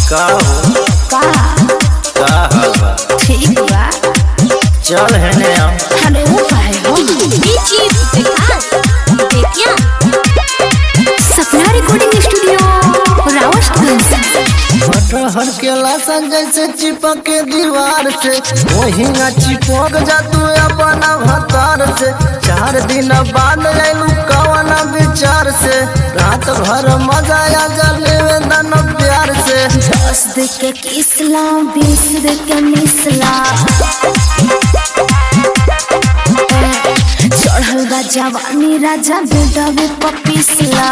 का हो का का हाल बा ठीक बा चल हेने हम अरे वो काहे हो बीची विकास देखिया सपना रिकॉर्डिंग स्टूडियो रावतगंज कटहर के लासन जैसे चिपक के दीवार से वही ना चिपक जा तू अपना भतार से चार दिन बाद आयलू कवन विचार से रात भर मजा आ जा लेवे दन प्यार से दस दे के किसला बीस दे के मिसला चढ़ल बा जवानी राजा बेडवे पपिसला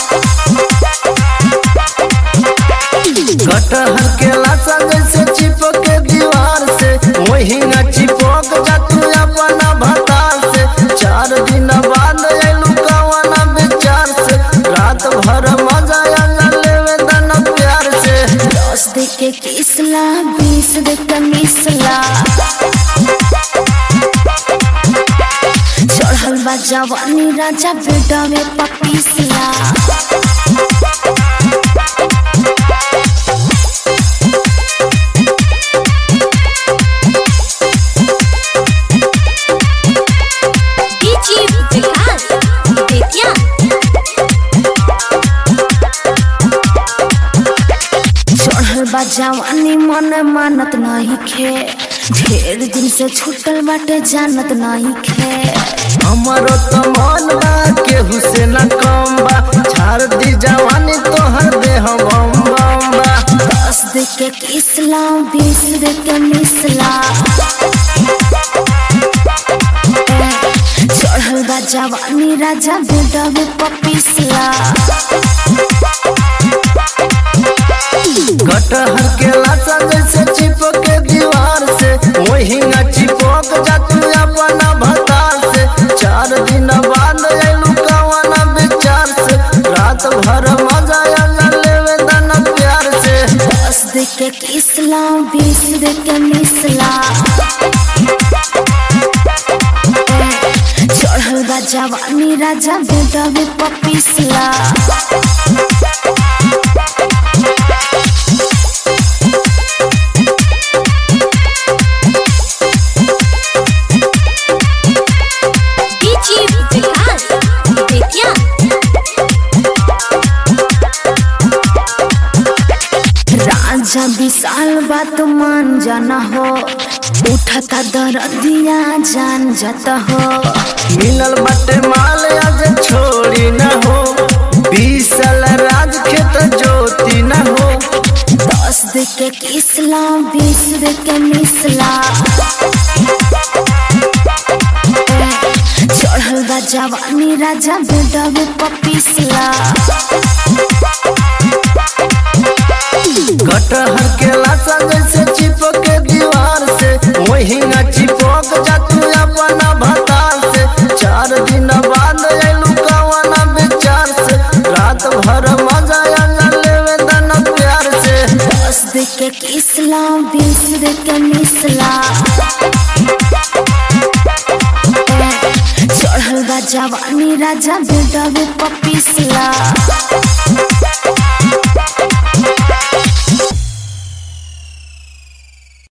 कटहर के लासन जैसे चिपक के दीवार से वही ना चिपक जा तू अपना भतार से चार दिन बाद आयलू कवन विचार से रात भर मजा आ जा लेवे दन प्यार से दस दे के किसला बीस दे के मिसला चढ़ल बा जवानी राजा बेडवे पपिसला बीची विकास देखिया चढ़ल बा जवानी मन मानत नहीं खे ढेर दिन से छूटल बाटे जानत नहीं खे हमारो तो मन बा केहू से न कम बा झाड़ दी जवानी तोहर देह बम बम बा दस दे के किसला बीस दे के मिसला चढ़ल बा जवानी राजा बेडवे पपिसला कटहर के लाशा जैसे चिपक के दीवार से वही न चिपक जा तू अपना भतार से चार दिन बाद आयलू कवन विचार से रात भर मजा आ जा लेवे दन प्यार से दस दे के किसला बीस दे के मिसला चढ़ल बा जवानी राजा बेडवे पपिसला कटहर के लाशा जैसे चिपक के दीवार से वही न चिपक जा तू अपना भतार से चार दिन बाद आयलू कवन विचार से रात भर मजा आ जा लेवे दन प्यार से दस दे के किसला बीस दे के मिसला चढ़ल बा जवानी राजा बेडवे बीची विकास देखिया राजा विशाल बात मान जाना हो उठता दरदिया जान जाता हो मिलल बटे माल आज छोड़ी न हो बीसल राज खेत जोती न हो दस दे के किसला बीस दे के मिसला चढ़ल बा जवानी राजा बेडवे पपिसला कटहर के लाशा जैसे चिपक के दीवार से वही न चिपक जा तू अपना भतार से चार दिन बाद आयलू कवन विचार से रात भर मजा आ जा लेवे दन प्यार से दस दे के किसला बीस दे के मिसला चढ़ल बा जवानी राजा बेडवे पपिसला